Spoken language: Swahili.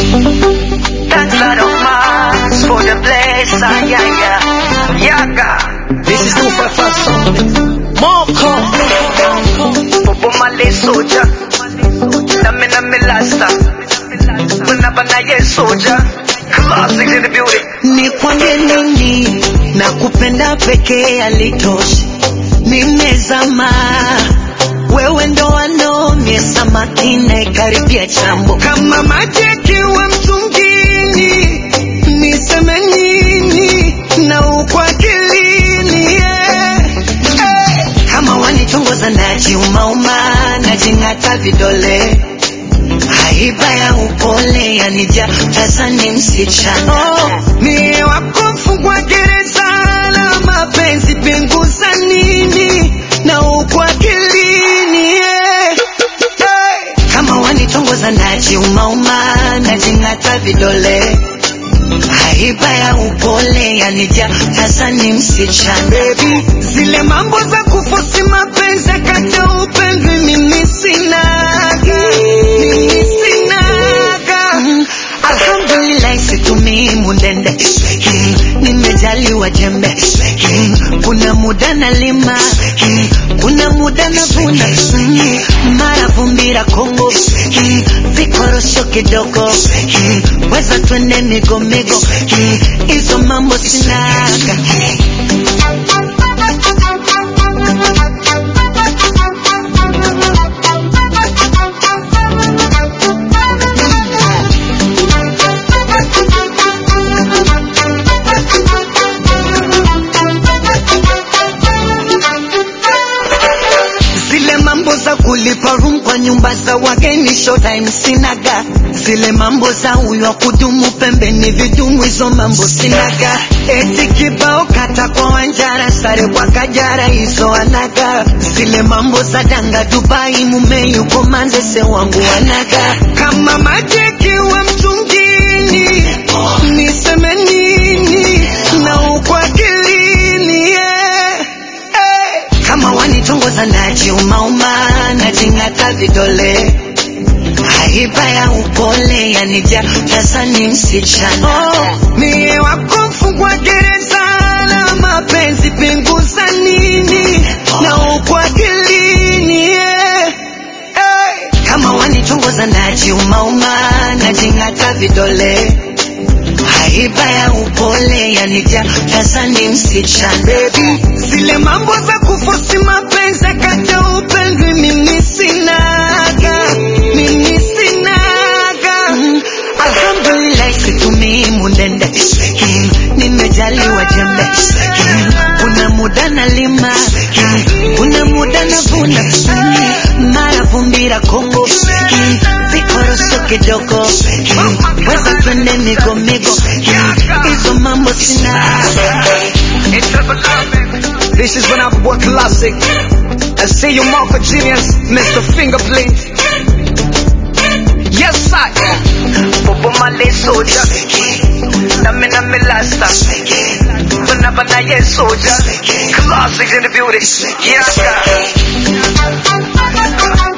Thank God of Mars for the blessing, yeah, yeah. Yaga. This is 255 song. Moko. Popo male soja. Name name lasta. Muna ye soja. Classics in the building. Nikwambie nini na kupenda pekee alitoshi, nimezama wewe ndo wanomie samaki naikaribia chambo kama maji yakiwa mtungini, niseme nini na ukwa akilini yeah. hey. kama wanitongoza najiumauma najing'ata vidole haiba ya upole yanija tazani msichana oh, mie wako mfungwa gereza la mapenzi pinguza nini na ukwa akilini yeah. hey. kama wanitongoza najiumauma najing'ata vidole haiba ya upole yanija tazani msichana Baby, zile mambo za kufosi mapenzi kata upendwi mimi sinaga mimi sinaga mm, alhamdulillah situmii mundende mm, nimejaliwa jembe mm, kuna muda nalima mm, kuna muda navuna mm, mara vumbira kongo mm, vikorosho kidogo mm, weza twende migomigo mm, hizo mambo sinaga zile mambo za kulipa room kwa nyumba za wageni showtime sinaga zile mambo za huyo wa kudumu pembeni vidumu hizo mambo sinaga eti kibao kata kwa wanjara sare kwa kajara hizo anaga zile mambo za danga dubai mume yuko manzese wangu anaga kama maji yakiwa mtungini niseme nini na uko akilini yeah. hey. kama wanitongoza najiumauma najing'ata vidole haiba ya upole yanija tazani msichana oh, mie wako mfungwa gereza la mapenzi pinguza nini na uko akilini yeah. hey. kama wanitongoza najiumauma najing'ata vidole haiba ya upole yanija tazani msichana Baby, zile mambo za kufosi mapenzi kata upendwi mimi sinaga mimi sinaga mm, alhamdulillah situmii mundende mm, nimejaliwa jembe mm, kuna muda nalima mm, kuna muda navuna mm, mara vumbira kongo mm, vikorosho kidogo mm, weza twende migomigo mm, hizo mambo sinaga It's triple R, baby. This is when I work classic. I see you Marco Genius, Mr. Fingerprint. Yes, I. Popo male soja. Name name lasta. Muna ye soja. Classics in the building. Yaga.